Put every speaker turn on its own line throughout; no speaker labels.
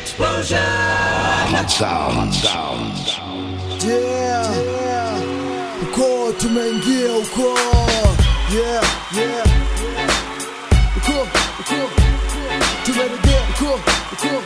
Explosion.
Hot sounds. sounds.
Yeah, yeah. Uko tumeingia uko yeah, yeah. Uko, uko tumerejea uko, uko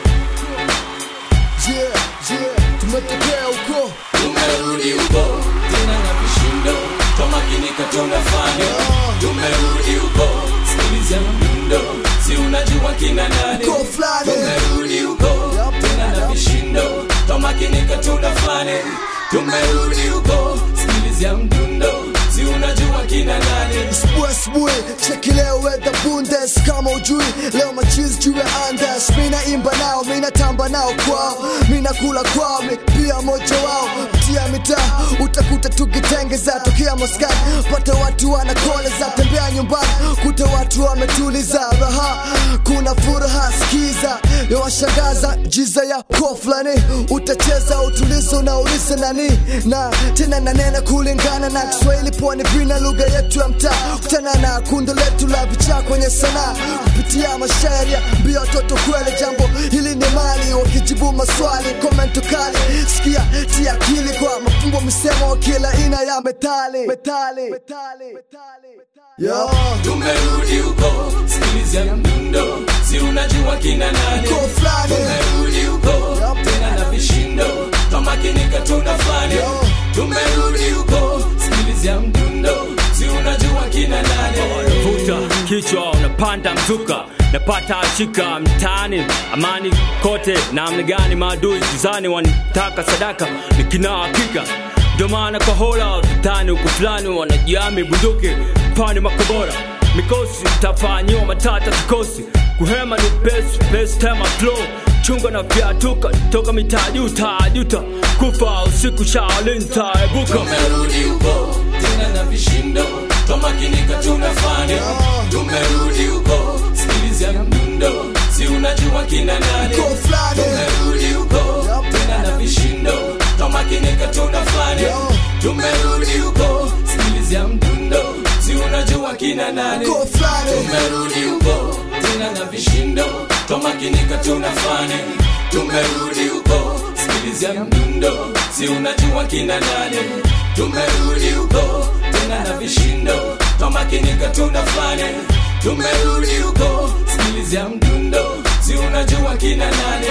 yeah, yeah. Tumetokea uko
Tumerudi huko tena na vishindo, twamakinika tunafanya. Tumerudi huko, sikiliza mdundo, si unajua kina nani.
uko fulani
Tumerudi huko tena na vishindo, twamakinika tunafanya. Tumerudi huko, sikiliza mdundo, si unajua kina nani.
Asubuhi asubuhi cheki leo weather bundes kama ujui leo machizi juu ya andes mina imba nao mina tamba nao kwao mina kula kwao mi pia moja wao tia mitaa utakuta tukitengeza tokea Moskani pata watu wanakoleza tembea nyumbani kuta watu wametuliza raha kuna furaha skiza yawashangaza jiza ya koflani utacheza utulizo unauliza nani na tena nanena kulingana na Kiswahili pwani vina lugha yetu ya mtaa kutana na kundo letu la vichaa kwenye sanaa kupitia mashairi ya mbio watoto kweli jambo hili ni mali wakijibu maswali komento kali sikia tia akili kwa mafumbo misemo kila aina ya metali metali metali metali Yo.
Tumerudi huko, sikiliza mdundo, si unajua kina nani.
Uko fulani.
Tumerudi huko tena na vishindo, twamakinika tunafanya.
Yo.
Tumerudi huko, sikiliza mdundo, si unajua kina nani.
vuta kichwa unapanda mzuka napata shika mtaani amani kote namna gani maadui gizani wanitaka sadaka nikina hakika ndio maana kwa hola vitani huku fulani wanajiami bunduki pani makobora mikosi tafanyiwa matata kikosi kuhema ni pesi pesi tema flow chunga na vyatuka toka mitaa juu tajuta kufa usiku shaolinta ebuka
Tumerudi huko tena na vishindo, twamakinika tunafanya. Tumerudi huko, sikiliza mdundo, si unajua kina nani.
Uko fulani.
Tumerudi huko tena na vishindo, twamakinika tunafanya. Tumerudi huko, sikiliza mdundo, si unajua kina nani.
Uko fulani.
Tumerudi huko tena na vishindo, twamakinika tunafanya. Tumerudi huko, sikiliza mdundo, si unajua kina nani. Tumerudi huko tena na vishindo, twamakinika tunafanya. Tumerudi huko, sikiliza mdundo, si unajua kina nani.